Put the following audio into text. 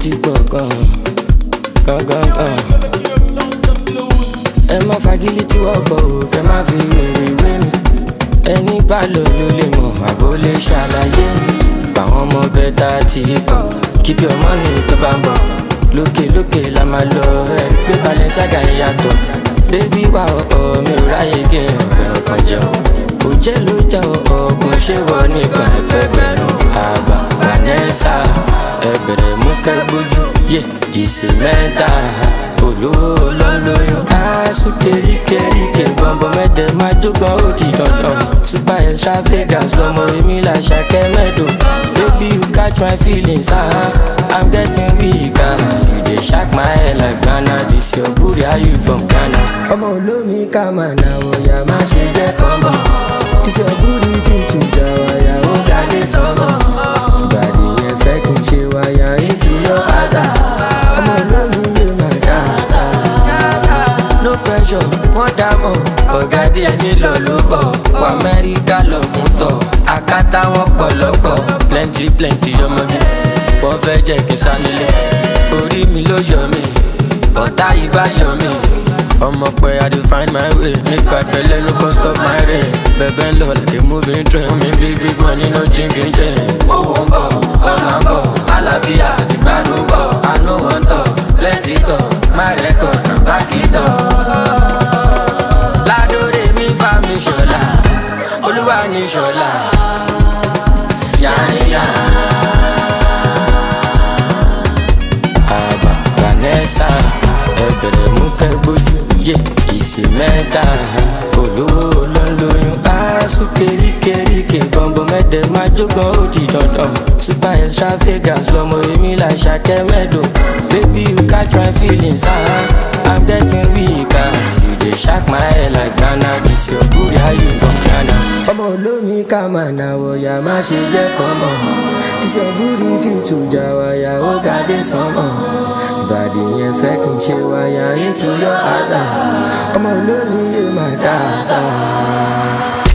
ti pọ̀ gan gan gan ẹ má fagilé tí wọ́n kọ̀ ò kẹ́ má fi wèrè wé mi ẹni bá lò ló lè mọ̀ àbó lè ṣàlàyé mi báwọn ọmọ bẹ́tà ti pọ̀ keep your money tó bá ń bọ̀ lókè lókè la máa lọ ẹ̀rí pé Balenciaga ń yàtọ̀ bébí wà ọ̀ọ́ mi ò ráyè kéèyàn fẹ́ràn kan jẹun kò jẹ́ ló jẹ́ ọ̀ọ́gùn ṣé wọ nígbà ẹgbẹgbẹ̀rún àgbà Vanessa ẹgbẹ̀rẹ̀ mú kẹ́gbójú yé ìsè mẹ́ta olówó lọ́lọ́yún aṣọ keríkeríke bọ̀m̀bọ̀ mẹ́tẹ̀ máa jógan ó di dandan super extravagance lọmọ èmi là ṣàkẹ́ mẹ́dọ̀ baby you catch my feelings ah i'm getting weak ah you dey shock my head like Ghana this your booty how you from Ghana. ọmọ olómi ká máa nà wọ̀nyà má ṣe jẹ́ kọ́mọ this your booty fit to jà wáyà ó dádé sọ́mọ ìbàdí yẹn fẹ́ kí n ṣe wáyà into your house ọmọ olómi yóò máa dá àṣà no pressure wọ́n dá mọ̀ ọ̀gá díẹ̀ nílò ló bọ̀ wọ amẹ́ríkà lọ fún tọ̀ akátá wọn pọ̀lọ́pọ̀ plenty plenty ọmọge wọ́n fẹ́ jẹ́ kí n sá nílé orí mi ló yọ mí ọ̀tá yìí bá yọ mí ọmọ pé i dey find my way make bad belle no go stop my rain bẹ̀bẹ̀ ń lọ like a moving train mi bí big money no chinking chain. owó ń bọ̀ ọ̀nà ń bọ̀ àlàáfíà àti gbádùn bọ̀ àánú wọn tọ̀ plenty tọ̀ my record na back it up. ládòrè mi bá mi ṣọlá olúwa ní ṣọlá yáníyá. àbá Vanessa ẹbẹ̀rẹ̀ mú kẹ́gbójú yé ìsè mẹ́ta olówó lọ́lọ́yún aṣọ keríkeríke bọ̀m̀bọ̀ mẹ́tẹ̀ máa jógan ó di dandan super extravagance lọmọ èmi là ṣàkẹ́ mẹ́dọ̀ baby you catch my feelings ah i'm getting weak ah you dey shock my head like Ghana this your booty how you from Ghana. ọmọ olómi ká máa nà wọ̀yà má ṣe jẹ́ kọ́mọ this your booty fit to jà wáyà ó ga dé sánmọ̀ ìbàdí yẹn fẹ́ kí n ṣe wáyà into your house ọmọ olómi yóò máa dá àṣà.